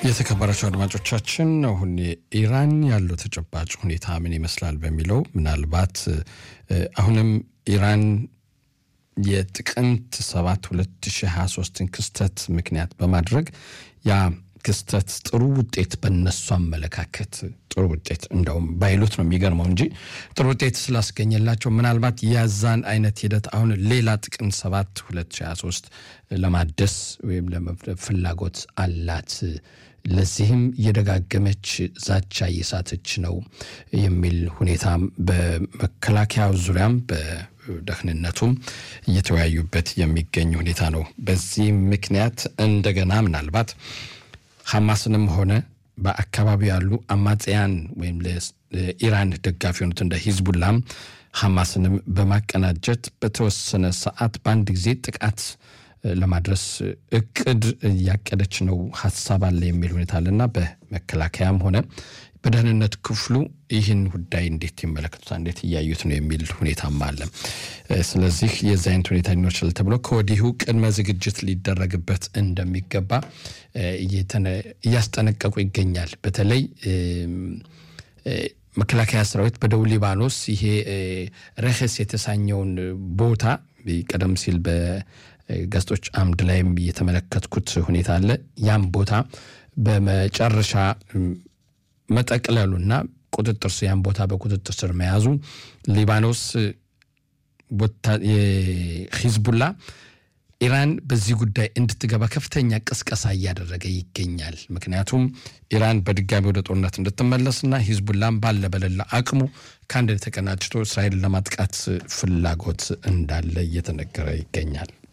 የተከበራቸው አድማጮቻችን አሁን ኢራን ያለው ተጨባጭ ሁኔታ ምን ይመስላል በሚለው ምናልባት አሁንም ኢራን የጥቅምት 7 2023ን ክስተት ምክንያት በማድረግ ያ ክስተት ጥሩ ውጤት በነሱ አመለካከት ጥሩ ውጤት እንደውም ባይሉት ነው የሚገርመው እንጂ ጥሩ ውጤት ስላስገኘላቸው ምናልባት የዛን አይነት ሂደት አሁን ሌላ ጥቅምት 7 2023 ለማደስ ወይም ለመፍረድ ፍላጎት አላት። ለዚህም እየደጋገመች ዛቻ እየሳተች ነው የሚል ሁኔታም በመከላከያው ዙሪያም በደህንነቱም እየተወያዩበት የሚገኝ ሁኔታ ነው። በዚህ ምክንያት እንደገና ምናልባት ሐማስንም ሆነ በአካባቢው ያሉ አማጽያን ወይም ለኢራን ደጋፊ የሆኑት እንደ ሂዝቡላም ሐማስንም በማቀናጀት በተወሰነ ሰዓት በአንድ ጊዜ ጥቃት ለማድረስ እቅድ እያቀደች ነው፣ ሀሳብ አለ የሚል ሁኔታ አለና በመከላከያም ሆነ በደህንነት ክፍሉ ይህን ጉዳይ እንዴት ይመለከቱታል፣ እንዴት እያዩት ነው የሚል ሁኔታም አለ። ስለዚህ የዚህ አይነት ሁኔታ ሊኖር ይችላል ተብሎ ከወዲሁ ቅድመ ዝግጅት ሊደረግበት እንደሚገባ እያስጠነቀቁ ይገኛል። በተለይ መከላከያ ሰራዊት በደቡብ ሊባኖስ ይሄ ረህስ የተሳኘውን ቦታ ቀደም ሲል በጋዜጦች አምድ ላይም የተመለከትኩት ሁኔታ አለ። ያም ቦታ በመጨረሻ መጠቅለሉና ቁጥጥር ስር ያን ቦታ በቁጥጥር ስር መያዙ ሊባኖስ ሂዝቡላ ኢራን በዚህ ጉዳይ እንድትገባ ከፍተኛ ቅስቀሳ እያደረገ ይገኛል። ምክንያቱም ኢራን በድጋሚ ወደ ጦርነት እንድትመለስና ሂዝቡላም ባለ በሌላ አቅሙ ከአንድ ተቀናጅቶ እስራኤልን ለማጥቃት ፍላጎት እንዳለ እየተነገረ ይገኛል።